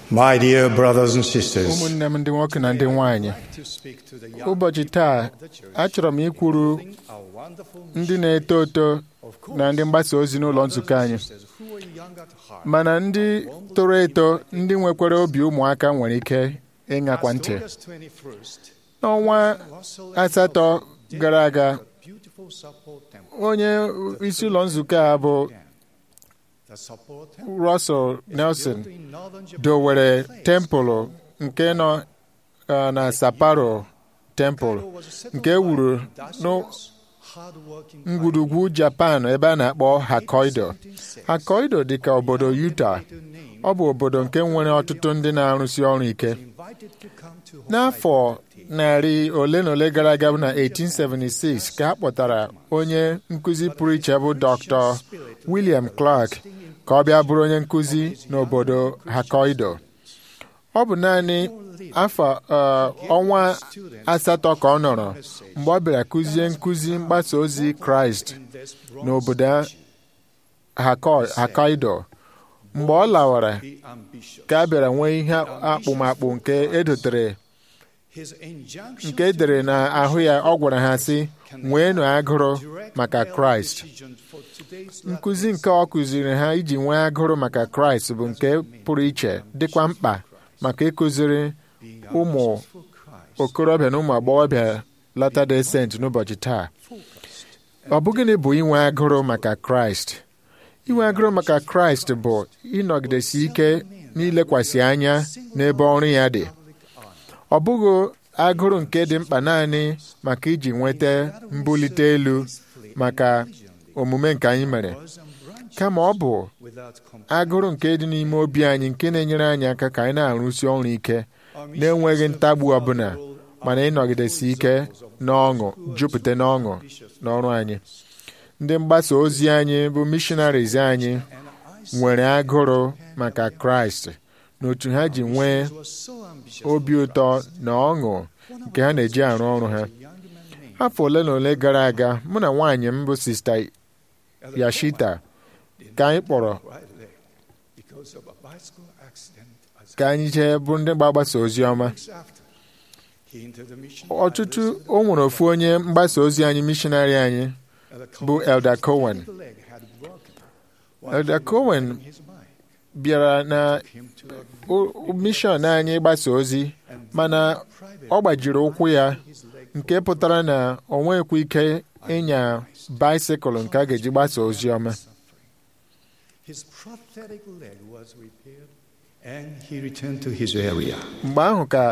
My dear brothers and sisters, ụmụnne m ndị nwoke na ndị nwanyị to speak to the young ụbọchị taa achọrọ m ikwuru our wonderful ndị na-eto eto na ndị mgbasa ozi n'ụlọ nzukọ anyị sisters who are young at heart. mana ndị toro eto ndị nwekwara obi ụmụaka nwere ike ịṅakwa ntị August 21st, n'ọnwa asatọ gara aga beautiful support temple. onye isi ụlọ nzukọ a bụ The support temple Russell Nelson built in northern Japan. dowere tempụlụ nke nọ uh, na Sapporo tempụl was a settled nke e wuru by industrious, hard-working n'ngwurugwu Japan ebe a na-akpọ Hokkaido Hokkaido dị ka obodo Utah to name ọ bụ obodo nke nwere ọtụtụ ndị na-arụsi ọrụ ike invited to come to n'afọ narị ole na ole gara aga bụ na 1876 ka a kpọtara onye nkụzi pụrụ iche bụ Dr. William Clark ka ọ bịa bụrụ onye nkụzi n'obodo Hokkaido ọ bụ naanị afọ uh, ọnwa asatọ ka ọ nọrọ mgbe ọ bịara kụzie nkụzi mgbasa ozi Kraịst n'obodo Hakko- Hokkaido mgbe ọ lawara be ambitious. ka a bịara nwee ihe akpụmakpụ nke edotere His injunction nke edere n'ahụ ya ọ gwara ha sị nweenụ agụrụ maka Kraịst for today's nkụzi nke ọ kụziri ha iji nwee agụrụ maka Kraịst bụ nke pụrụ iche dịkwa mkpa maka ịkụziri ụmụ for Christ. okorobịa na ụmụ agbọghọbịa Latter-day Saint n'ụbọchị taa ọ bụ gịnị bụ inwe agụrụ maka Kraịst inwe agụrụ maka Kraịst bụ ịnọgidesi ike n'ilekwasị anya n'ebe ọrụ ya dị ọ bụghị agụrụ nke dị mkpa naanị maka iji nweta mbulite elu maka omume nke anyị mere kama ọ bụ Without comp- agụrụ nke dị n'ime obi anyị nke na-enyere anyị aka ka anyị na-arụsi ọrụ ike na-enweghị ntagbu ọbụla mana ịnọgidesi ike n'ọṅụ jupụta n'ọṅụ n'ọrụ anyị ndị mgbasa ozi anyị bụ missionaries anyị nwere agụrụ maka Kraịst na otu ha ji nwee was so ambitious. obi ụtọ na ọṅụ nke ha na-eji arụ ọrụ ha Young man named afọ ole na ole gara aga mụ na nwaanyị m bụ sista Yashita ka anyị kpọrọ right leg because of a bicycle accident. As ka anyị jee bụ ndị gbagbasa ozi ọma weeks after, he entered the mission. ọtụtụ o nwere ofu onye mgbasa ozi anyị mishonarị anyị And the bụ Elder Cohen the leg had broken. While Elder he was Cohen riding his bike, bịara na him to a o- mishọn anyị gbasa ozi mana ọ gbajiri ụkwụ ya his leg. nke pụtara na o nwekwa ike ịnya baisikụl nke a ga-eji gbasa ozi ọma His prosthetic leg was repaired, and he returned to his area. mgbe ahụ ka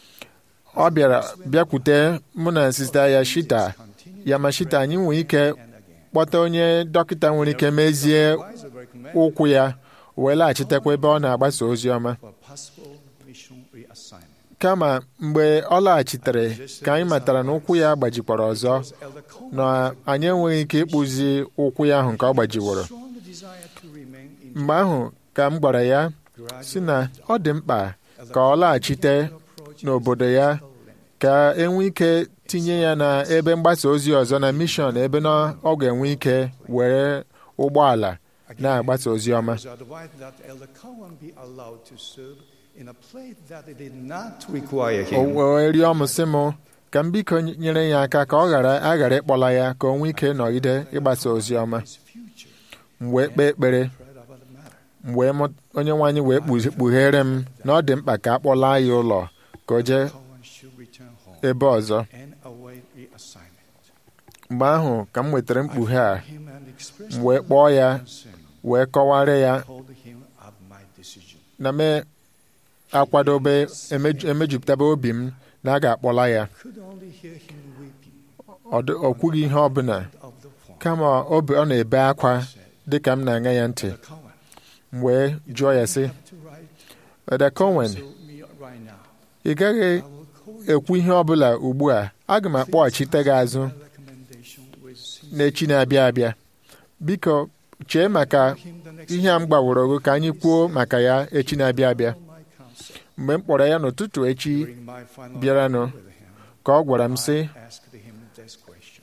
ọ bịara bịakwute mụ na sista Yashita Yamashita anyị nwee ike kpọta onye dọkịta nwere ike mezie Advisor recommended ụkwụ ya wee laghachitekwa ebe ọ na-agbasa ozi ọma for possible mission reassignment. kama mgbe ọ laghachitere ka anyị matara na ụkwụ ya gbajikwara ọzọ Elder Cohen na anyị enweghị ike ịkpụzi ụkwụ ya ahụ nke ọ gbajiworo strong desire to remain in mgbe ahụ ka m gwara ya si na ọ dị mkpa ka ọ laghachite n'obodo ya ka enwe ike tinye ya na ebe mgbasa ozi ọzọ na mishọn ebe na ọ ga-enwe ike were ụgbọala na-agbasa ozi ọma was advised that Elder Cohen be allowed to serve in a place that did not require o him. wee rịọ m sị m ka m biko nyere ya aka ka ọ ghara aghara ịkpọla ya ka o nwee ike nọgide ịgbasa ozi ọma His future m wee kpee ekpere read about the matter. mgbe mụ- onye nwaanyị wee kpu- kpughere m na ọ dị mkpa ka a kpọla ya ụlọ ka o jee Cohen should return home ebe ọzọ and await reassignment. mgbe ahụ ka m nwetara mkpughe a Him and express m wee kpọọ ya concern. wee kọwara ya Told him of my decision. na me akwadobe emeju- emejupụtaba obi m na a ga-akpọla ya Could only hear him weeping ọ dị- ọ kwughị ihe ọbụla of the phone. kama obi ọ na-ebe akwa dị ka m na-aṅa ya ntị Elder Cohen, m wee jụọ ya sị have to write Eda Cohen to me right now. ị gaghị I will call you. ekwu ihe ọbụla ugbu a aga m akpọghachite gị azụ My recommendation with sincere n'echi na-abịa abịa biko chee maka him the next ihe a m gbaworo gị ka anyị kwuo maka ya echi na-abịa abịa my counsel. mgbe m kpọrọ ya n'ụtụtụ echi During my final bịaranụ meeting with him, ka ọ gwara m sị I asked him this question.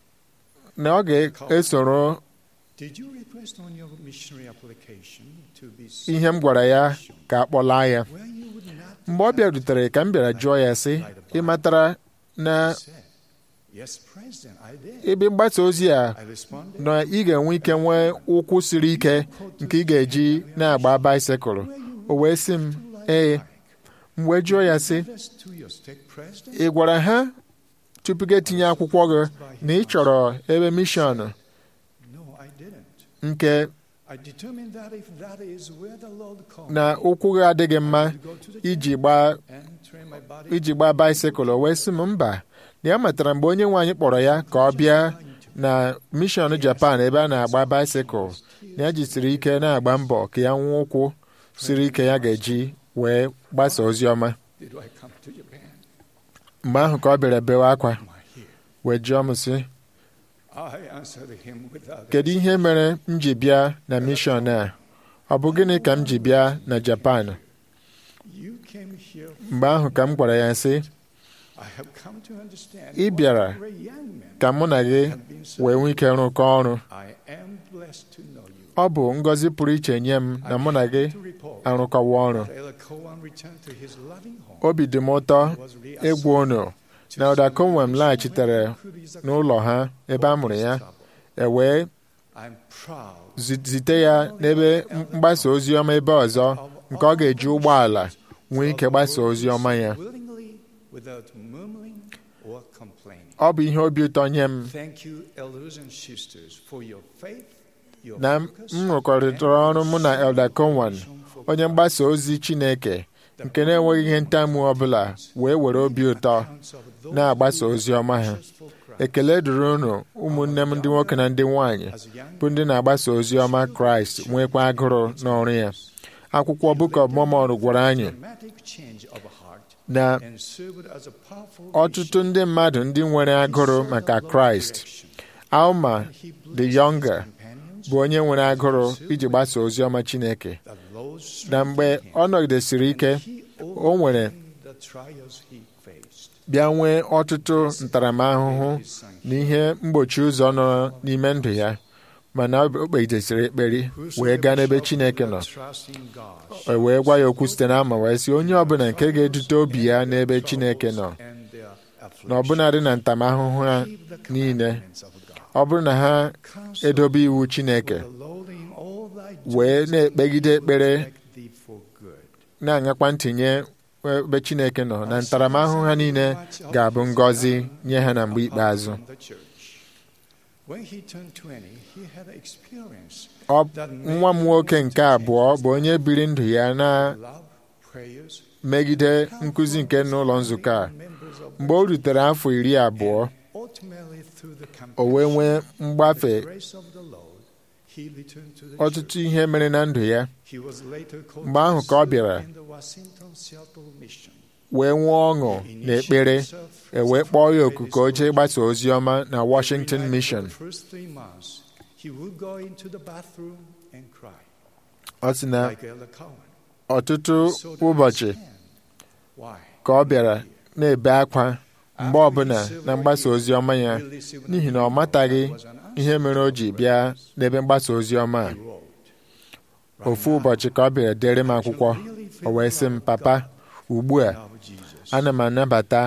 na ọ ga-esoro Did you request on your missionary application to be ihe m gwara ya ka a kpọlaa ya Were mgbe ọ bịarutere ka m bịara jụọ ya sị ị matara na said, Yes, President, I did. ebe mgbasa ozi a I responded, na ị ga-enwe ike nwee ụkwụ siri ike nke ị ga-eji na-agba baisikụl o wee sị m ee m wee jụọ ya sị This to your state president? ị gwara ha tupu gị etinye akwụkwọ gị na ị chọrọ ebe mishọn No, I didn't. nke I determined that if that is where the Lord called na me, ụkwụ gị adịghị mma to go to the iji gbaa and train my body iji gbaa baisikụl o wee sị m mba na ya matara mgbe onye nwe anyị kpọrọ ya ka ọ bịa na mishọn japan ebe a na-agba baisikụl na ya jisiri ike na-agba mbọ ka ya nwee ụkwụ siri ike ya ga-eji wee gbasa ozi ọma Did I come to Japan? mgbe ahụ ka ọ bịara bewe akwa My here. wee jụọ m sị I answered him without kedu ihe mere m ji bịa na mishọn a ọ bụ gịnị ka m ji bịa na japan You came here. mgbe ahụ ka m gwara ya sị I have come to understand Ị what bịara a great young man ka mụ na gị have been wee nwee ike rụkọ ọrụ I am blessed to know you. ọ bụ ngọzi pụrụ iche nye m na mụ na gị To report arụkọwa ọrụ that Ella Cohen returned to his loving home. obi dị m ụtọ Was ịgwa unu na ụda Conwem laghachitere n'ụlọ ha ebe a mụrụ ya e wee I'm proud zi- zite ya n'ebe mgbasa ozi ọma ebe ọzọ nke ọ ga-eji ụgbọala nwee ike gbasa ozi ọma ya willingly without murmuring or complaining. ọ bụ ihe obi ụtọ nye m Thank you, elders and sisters, for your faith, your na focus, m rụkọrịtara ọrụ mụ na Elder Conwan onye mgbasa ozi Chineke nke na-enweghị ihe ntamu ọbụla wee were obi ụtọ na-agbasa ozi ọma ha ekele dịrị unu ụmụnne m ndị nwoke na ndị nwanyị bụ ndị na-agbasa ozi ọma kraịst nwekwa agụrụ n'ọrụ ya akwụkwọ Book of Mormon gwara anyị na ọtụtụ ndị mmadụ ndị nwere agụrụ maka kraịst alma the younger bụ onye nwere agụrụ iji gbasa ozi ọma chineke na mgbe ọ nọgidesiri ike o nwere bịa nwee ọtụtụ ntaramahụhụ na ihe mgbochi ụzọ nọ n'ime ndụ ya mana o kpegidesiri ekpere wee gaa n'ebe Chineke nọ e wee gwa ya okwu site n'ama wee sị onye ọbụla nke ga-edute obi ya n'ebe Chineke nọ na ọbụnadị na ntamahụhụ ha niile ọ bụrụ na ha edobe iwu Chineke wee na-ekpegide ekpere na-aṅakwa ntịnye ebe Chineke nọ na ntaramahụhụ ha niile ga-abụ ngọzi nye ha na mgbe ikpeazụ nwa m nwoke nke abụọ bụ onye biri ndụ ya na megide nkụzi nke n'ụlọ nzukọ a mgbe o rutere afọ iri abụọ o wee nwee mgbafe ọtụtụ ihe mere na ndụ ya mgbe ahụ ka ọ bịara wee nwee ọṅụ na ekpere e wee kpọọ ya oku ka o jee gbasa ozi ọma na Washington Mission ọ sị na ọtụtụ ụbọchị ka ọ bịara na-ebe akwa mgbe ọbụla na mgbasa ozi ọma ya n'ihi na ọ mataghị ihe mere o ji bịa n'ebe mgbasa ozi ọma a ofu ụbọchị ka ọ bịara dere m akwụkwọ o wee sị m papa ugbu a ana m anabata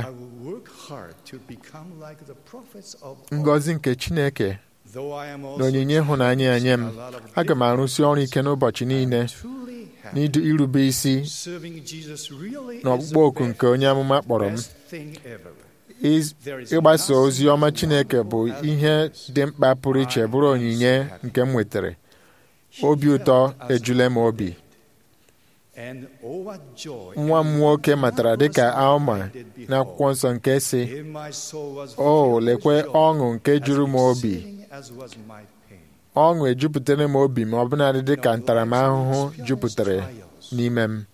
ngọzi nke Chineke na onyinye ịhụnanya ya nye m aga m arụsi ọrụ ike n'ụbọchị niile n'irube isi na ọkpụkpọ oku nke onye amụma kpọrọ m ịgbasa ozi ọma Chineke bụ ihe dị mkpa pụrụ iche bụrụ onyinye nke m nwetara obi ụtọ ejule m obi nwa m nwoke matara dịka Alma n'akwụkwọ nsọ nke si o lekwe ọṅụ nke juru m obi ọṅụ ejupụtara m obi ma ọ bụladị dịka ntaramahụhụ jupụtara n'ime m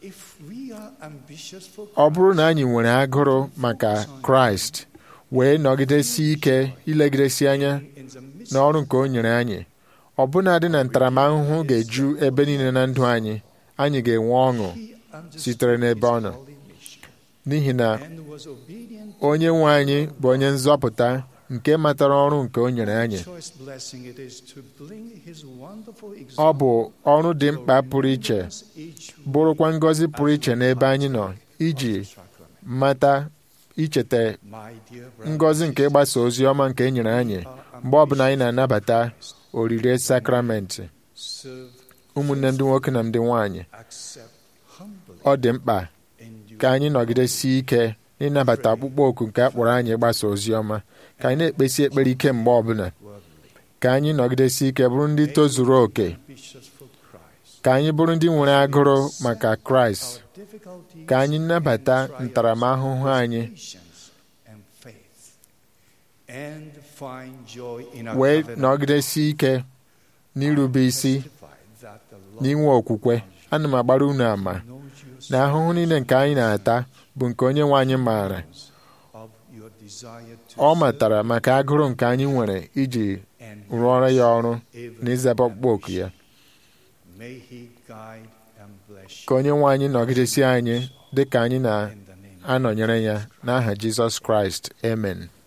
ọ bụrụ na anyị nwere agụrụ maka Kraịst wee nọgidesi ike ilegidesi anya n'ọrụ nke o nyere anyị ọbụnadị na ntaramahụhụ ga-eju ebe niile na ndụ anyị anyị ga-enwe ọṅụ sitere n'ebe ọ nọ n'ihi na onye nwe anyị bụ onye nzọpụta nke matara ọrụ nke o nyere anyị choice blessing it is to bring his wonderful ọ bụ ọrụ dị mkpa pụrụ iche bụrụkwa ngọzi pụrụ iche n'ebe anyị nọ iji mata icheta ngọzi nke ịgbasa ozi ọma nke e nyere anyị mgbe ọbụla anyị na-anabata orire sakramentị ụmụnne ndị nwoke na ndị nwanyị ọ dị mkpa ka anyị nọgidesie ike n'ịnabata ọkpụkpọ oku nke a kpọrọ anyị ịgbasa ozi ọma ka anyị na-ekpesi ekpere ike mgbe ọbụla ka anyị nọgidesie ike bụrụ ndị tozuru oke ka anyị bụrụ ndị nwere agụrụ maka kraịst ka anyị nabata ntaramahụhụ anyị wee nọgidesie ike n'irube isi n'inwe okwukwe ana m agbara unu ama na ahụhụ niile nke anyị na-ata bụ nke onye nwe anyị maara ọ matara maka agụrụ nke anyị nwere iji rụọrọ ya ọrụ na ịzaba ọkpụkpọ oku ya ka onye nwe anyị nọgidesi anyị dị ka anyị na-anọnyere ya n'aha Jizọs Kraịst amen